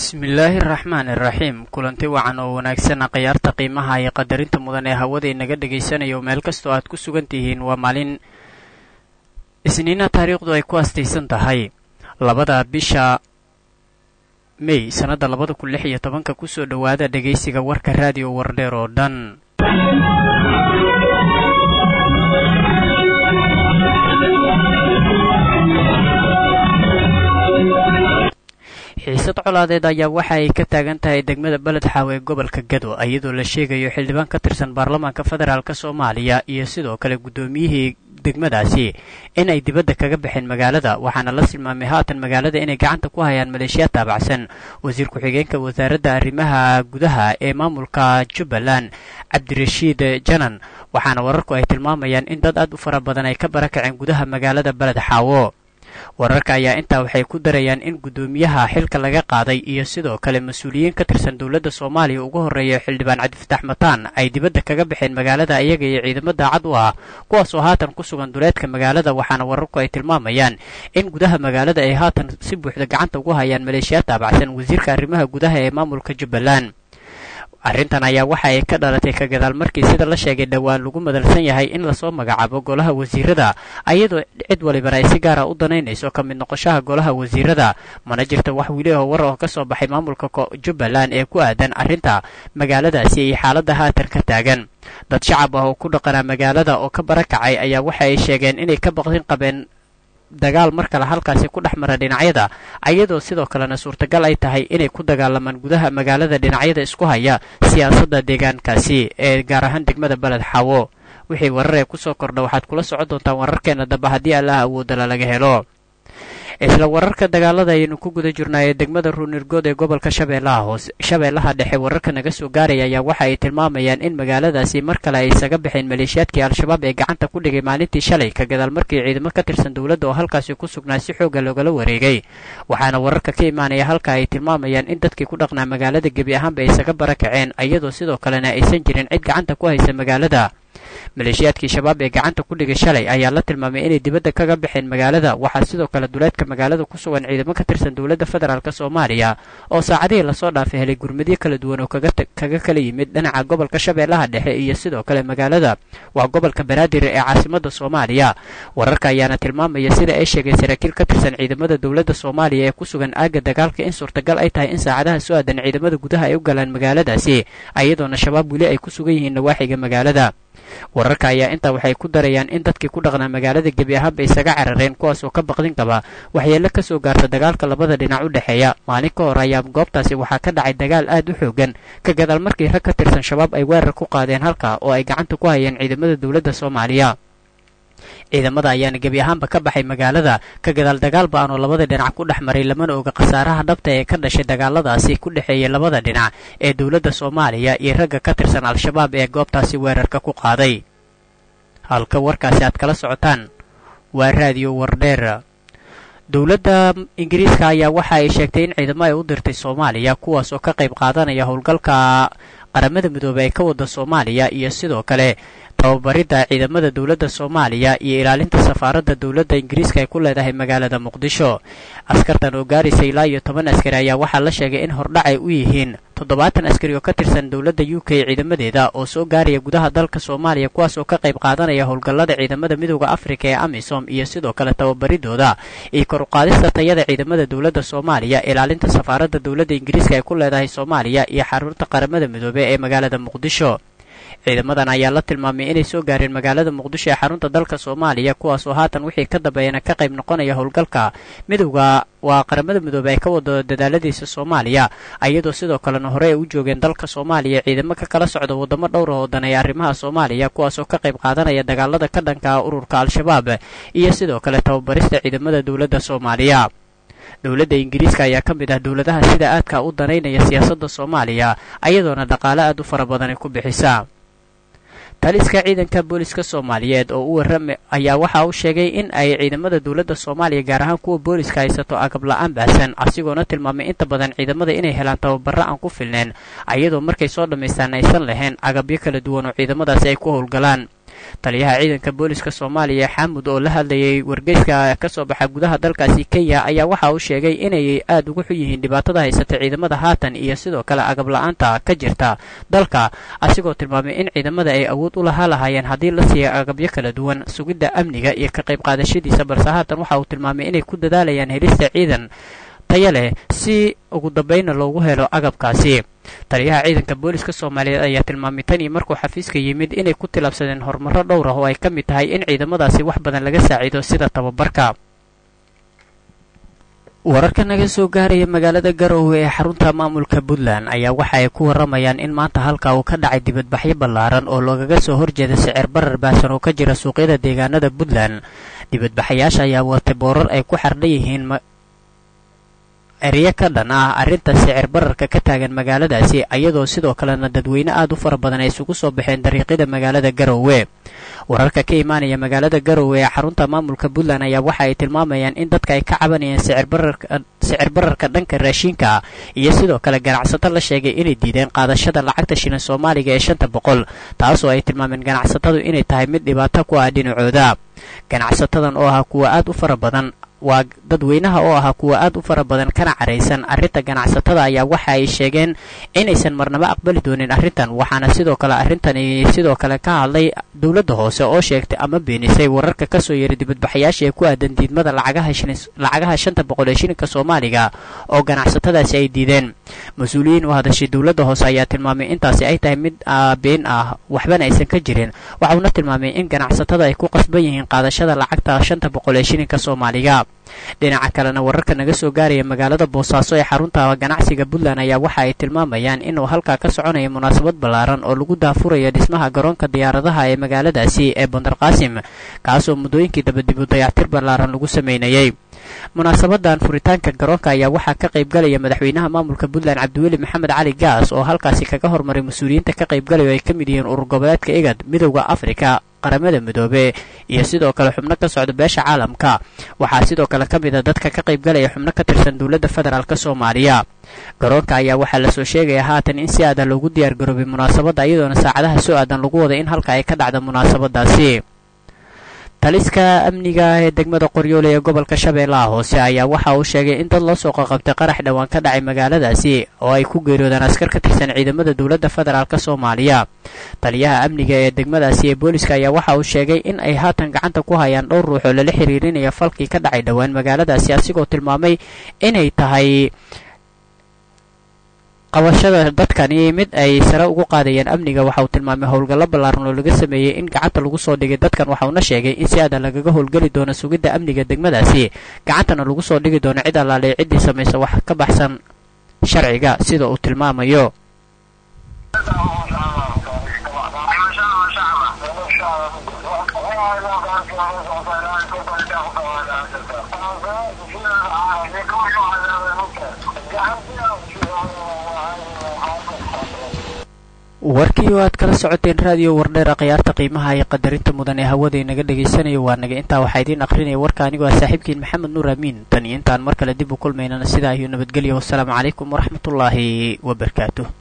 bismillaahi araxmaan iraxiim kulanti wacan oo wanaagsan khiyaarta qiimaha iyo qadarinta mudan ee hawada inaga dhagaysanayo meel kastoo aad ku sugan tihiin waa maalin isniina taariikhdu ay ku astaysan tahay labada bisha mey sannadda labada kun lix iyo tobanka kusoo dhowaada dhegaysiga warka raadiyo wardheer oo dhan xiisad colaadeed ayaa waxa ay ka taagan tahay degmada beled xaaw ee gobolka gado iyadoo la sheegayo xildhibaan ka tirsan baarlamaanka federaalk soomaaliya iyo sidoo kale guddoomiyihii degmadaasi in ay dibadda kaga baxeen magaalada waxaana la tilmaamay haatan magaalada inay gacanta ku hayaan maleeshiya taabacsan wasiir ku-xigeenka wasaaradda arrimaha gudaha ee maamulka jubbaland cabdirashiid janan waxaana wararku ay tilmaamayaan in dad aad u fara badan ay ka barakaceen gudaha magaalada beled xaawo wararka ayaa intaa waxay ku darayaan in guddoomiyaha xilka laga qaaday iyo sidoo kale mas-uuliyiin ka tirsan dowladda soomaaliya ugu horreeya xildhibaan cabdifatax mataan ay dibadda kaga baxeen magaalada iyaga iyo ciidamo daacad u ah kuwaasoo haatan ku sugan duleedka magaalada waxaana wararku ay tilmaamayaan in gudaha magaalada ay haatan si buuxda gacanta ugu hayaan maleeshiya taabacsan wasiirka arrimaha gudaha ee maamulka jubbaland arrintan ayaa waxa ay ka dhalatay ka gadaal markii sida la sheegay dhowaan lagu madalsan yahay in lasoo magacaabo golaha wasiirada ayadoo cid walibana ay si gaara u danaynayso ka mid noqoshaha golaha wasiirada mana jirta wax weli oo war oo ka soo baxay maamulka jubbaland ee ku aadan arrinta magaaladaasi iyo xaaladda haatan ka taagan dad shacab ah oo ku dhaqanaa magaalada oo ka barakacay ayaa waxa ay sheegeen inay ka baqdin qabeen dagaal mar kale halkaasi ku dhex mara dhinacyada ayadoo sidoo kalena suurtagal ay tahay inay ku dagaalamaan gudaha magaalada dhinacyada isku haya siyaasadda deegaankaasi ee gaar ahaan degmada beled xaawo wixii warar ee kusoo kordha waxaad kula socon doontaan wararkeena dambe haddii allaha awoodala laga helo isla wararka dagaalada ayaynu ku guda jirnaa ee degmada ruunirgood ee gobolka shabeellaha hoose shabeellaha dhexe wararka naga soo gaaraya ayaa waxa ay tilmaamayaan in magaaladaasi mar kale ay isaga baxeen maleeshiyaadkii al-shabaab ee gacanta ku dhigay maalintii shalay ka gadaal markii ciidamo ka tirsan dowladda oo halkaasi ku sugnaa si xooga loogala wareegay waxaana wararka ka imaanaya halka ay tilmaamayaan in dadkii ku dhaqnaa magaalada gebi ahaanba ay isaga barakaceen iyadoo sidoo kalena aysan jirin cid gacanta ku haysa magaalada maleeshiyaadkii shabaab ee gacanta ku dhigay shalay ayaa la tilmaamay inay dibadda kaga baxeen magaalada waxaa sidoo kale duleedka magaalada ku sugan ciidamo ka tirsan dowladda federaalk soomaaliya oo saacadihii lasoo dhaafay helay gurmadyo kala duwan oo kaga kala yimid dhinaca gobolka shabeellaha dhexe iyo sidoo kale magaalada waa gobolka banaadir ee caasimadda soomaaliya wararka ayaana tilmaamaya sida ay sheegeen saraakiil ka tirsan ciidamada dowladda soomaaliya ee ku sugan aagga dagaalka in suurtagal ay tahay in saacadaha soo aadan ciidamada gudaha ay u galaan magaaladaasi iyadoona shabaab weli ay ku sugan yihiin nawaaxiga magaalada wararka ayaa intaa waxay ku darayaan in dadkii ku dhaqnaa magaalada gebi ahaanba isaga carareen kuwaasoo ka baqdin qaba waxyeelo ka soo gaarta dagaalka labada dhinac u dhexeeya maalin ka hor ayaa goobtaasi waxaa ka dhacay dagaal aad u xoogan ka gadaal markii rag ka tirsan shabaab ay weerar ku qaadeen halka oo ay gacanta ku hayeen ciidamada dowladda soomaaliya ciidamada ayaana gebi ahaanba ka baxay magaalada ka gadaal dagaal ba-an oo labada dhinac ku dhex maray lamana oga khasaaraha dhabta ee ka dhashay dagaaladaasi ku dhexeeyay labada dhinac ee dowladda soomaaliya iyo ragga ka tirsan al-shabaab ee goobtaasi weerarka ku qaaday halka warkaasi aad kala socotaan waa raadiyo wardheer dowladda ingiriiska ayaa waxa ay sheegtay in ciidamo ay u dirtay soomaaliya kuwaas oo ka qayb qaadanaya howlgalka qaramada midoobey ee ka wada soomaaliya iyo sidoo kale tababaridda ciidamada dowladda soomaaliya iyo ilaalinta safaaradda dowladda ingiriiska ay ku leedahay magaalada muqdisho askartan oo gaaraysa ilaa iyo toban askari ayaa waxaa la sheegay in hordhac ay u yihiin toddobaatan askari oo ka tirsan dowladda u k ciidamadeeda oo soo gaaraya gudaha dalka soomaaliya kuwaas oo ka qayb qaadanaya howlgallada ciidamada midooda afrika ee amisom iyo sidoo kale tababaridooda iyo kor uqaadista tayada ciidamada dowladda soomaaliya ilaalinta safaaradda dowladda ingiriiska ay ku leedahay soomaaliya iyo xarunta qaramada midoobe ee magaalada muqdisho ciidamadan ayaa la tilmaamay inay soo gaareen magaalada muqdisho ee xarunta dalka soomaaliya kuwaasoo haatan wixii ka dambeeyana ka qayb noqonaya howlgalka midowda waa qaramada midoobe ay ka wado dadaaladiisa soomaaliya iyadoo sidoo kalena hore ay u joogeen dalka soomaaliya ciidamo ka kala socda waddamo dhowra oo daneeya arrimaha soomaaliya kuwaasoo ka qayb qaadanaya dagaalada ka dhanka ururka al-shabaab iyo sidoo kale tababarista ciidamada dowladda soomaaliya dowladda ingiriiska ayaa ka mid ah dowladaha sida aadka u danaynaya siyaasadda soomaaliya ayadoona dhaqaale aad u fara badan ay ku bixisa taliska ciidanka booliska soomaaliyeed oo u warrama ayaa waxa uu sheegay in ay ciidamada dowladda soomaaliya gaar ahaan kuwa booliska haysato agab la-aan baahsan asigoona tilmaamay inta badan ciidamada inay helaan tababaro aan ku filneen ayadoo markay soo dhammaystaan aysan lahayn agabyo kala duwan oo ciidamadaasi ay ku howlgalaan taliyaha ciidanka booliska soomaaliya xaamud oo la hadlayay wargeyska ka soo baxa gudaha dalkaasi kenya ayaa waxa uu sheegay inay aada ugu xun yihiin dhibaatada haysata ciidamada haatan iyo sidoo kale agab la-aanta ka jirta dalka asigoo tilmaamay in ciidamada ay awood u lahaa lahaayeen haddii la siiya agabyo kala duwan sugidda amniga iyo ka qayb qaadashadiisa balse haatan waxa uu tilmaamay inay ku dadaalayaan helista ciidan taya leh si ugu dambayna loogu helo agabkaasi taliyaha ciidanka booliska soomaaliyeed ayaa tilmaamay tan iyo markuu xafiiska yimid inay ku tilaabsadeen horumaro dhowr ah oo ay ka mid tahay in ciidamadaasi wax badan laga saaciido sida tababarka wararka naga soo gaaraya magaalada garowe ee xarunta maamulka puntland ayaa waxa ay ku waramayaan in maanta halka uu ka dhacay dibadbaxyo ballaaran oo loogaga soo horjeeda sicir barar baahsan oo ka jira suuqyada deegaanada puntland dibadbaxayaasha ayaa watay boorar ay ku xardhan yihiin eryo ka dhan ah arrinta sicir bararka ka taagan magaaladaasi iyadoo sidoo kalena dadweyne aad u fara badan ay isugu soo baxeen dariiqyada magaalada garowe wararka ka imaanaya magaalada garowe ee xarunta maamulka puntland ayaa waxa ay tilmaamayaan in dadka ay ka cabanayeen sicir bararka dhanka raashinka iyo sidoo kale ganacsato la sheegay inay diideen qaadashada lacagta shilin soomaaliga ee shanta boqol taasoo ay tilmaameen ganacsatadu inay tahay mid dhibaato ku ah dhinacooda ganacsatadan oo ah kuwa aad u fara badan waa dadweynaha oo ahaa kuwa aad u fara badan kana caraysan arrinta ganacsatada ayaa waxa ay sheegeen inaysan marnaba aqbali doonin arrintan waxaana sidoo kale arrintani sidoo kale ka hadlay dowladda hoose oo sheegtay ama beenisay wararka kasoo yeeray dibadbaxayaasha ee ku aadan diidmada lacagaha shanta boqol ee shilinka soomaaliga oo ganacsatadaasi ay diideen mas-uuliyiin u hadashay dowladda hoose ayaa tilmaamay intaasi ay tahay mid been ah waxbana aysan ka jirin waxauna tilmaamay in ganacsatada ay ku qasban yihiin qaadashada lacagta shanta boqol ee shilinka soomaaliga dhinaca kalena wararka naga soo gaaraya magaalada boosaaso ee xarunta ganacsiga puntland ayaa waxa ay tilmaamayaan inuu halkaa ka soconaya munaasabad ballaaran oo lagu daafurayo dhismaha garoonka diyaaradaha ee magaaladaasi ee bandar qaasim kaasoo muddooyinkii dabadibu dayactir ballaaran lagu sameynayay munaasabadan furitaanka garoonka ayaa waxaa ka qaybgalaya madaxweynaha maamulka puntland cabdiweli maxamed cali gaas oo halkaasi kaga hormaray mas-uuliyiinta ka qaybgalaya oo ay ka mid yihiin urur goboleedka igad midowda afrika qaramada midoobe iyo sidoo kale xubno ka socda beesha caalamka waxaa sidoo kale ka mid a dadka ka qaybgalaya xubno ka tirsan dowladda federaalk soomaaliya garoonka ayaa waxaa lasoo sheegaya haatan in si aadan loogu diyaar garoobay munaasabadda iyadoona saacadaha soo aadan lagu wada in halka ay ka dhacda munaasabadaasi taliska amniga ee degmada qoryoole ee gobolka shabeellaha hoose ayaa waxa uu sheegay in dad loo soo qaqabtay qarax dhowaan ka dhacay magaaladaasi oo ay ku geeriyoodaan askar ka tirsan ciidamada dowladda federaalk soomaaliya taliyaha amniga ee degmadaasi ee booliska ayaa waxa uu sheegay in ay haatan gacanta ku hayaan dhowr ruux oo lala xiriirinaya falkii ka dhacay dhowaan magaaladaasi asigoo tilmaamay inay tahay qabashada dadkani mid ay sare ugu qaadayeen amniga waxa uu tilmaamay howlgallo ballaaran oo laga sameeyey in gacanta lagu soo dhigay dadkan waxauna sheegay in si aadan lagaga howlgeli doono sugidda amniga degmadaasi gacantana lagu soo dhigi doono cid allaale ciddii samaysa wax ka baxsan sharciga sida uu tilmaamayo warkii oo aad kala socoteen raadiyo wardheera khiyaarta qiimaha iyo qadarinta mudan ee hawada inaga dhagaysanayo waa naga intaa waxaa idiin aqrinaya warka anigoo ah saaxiibkiin maxamed nuur amiin tan iyo intaan mar kale dib u kulmaynana sidaa iyo nabadgelya wassalaamu calaykum waraxmatullaahi wabarakaatuh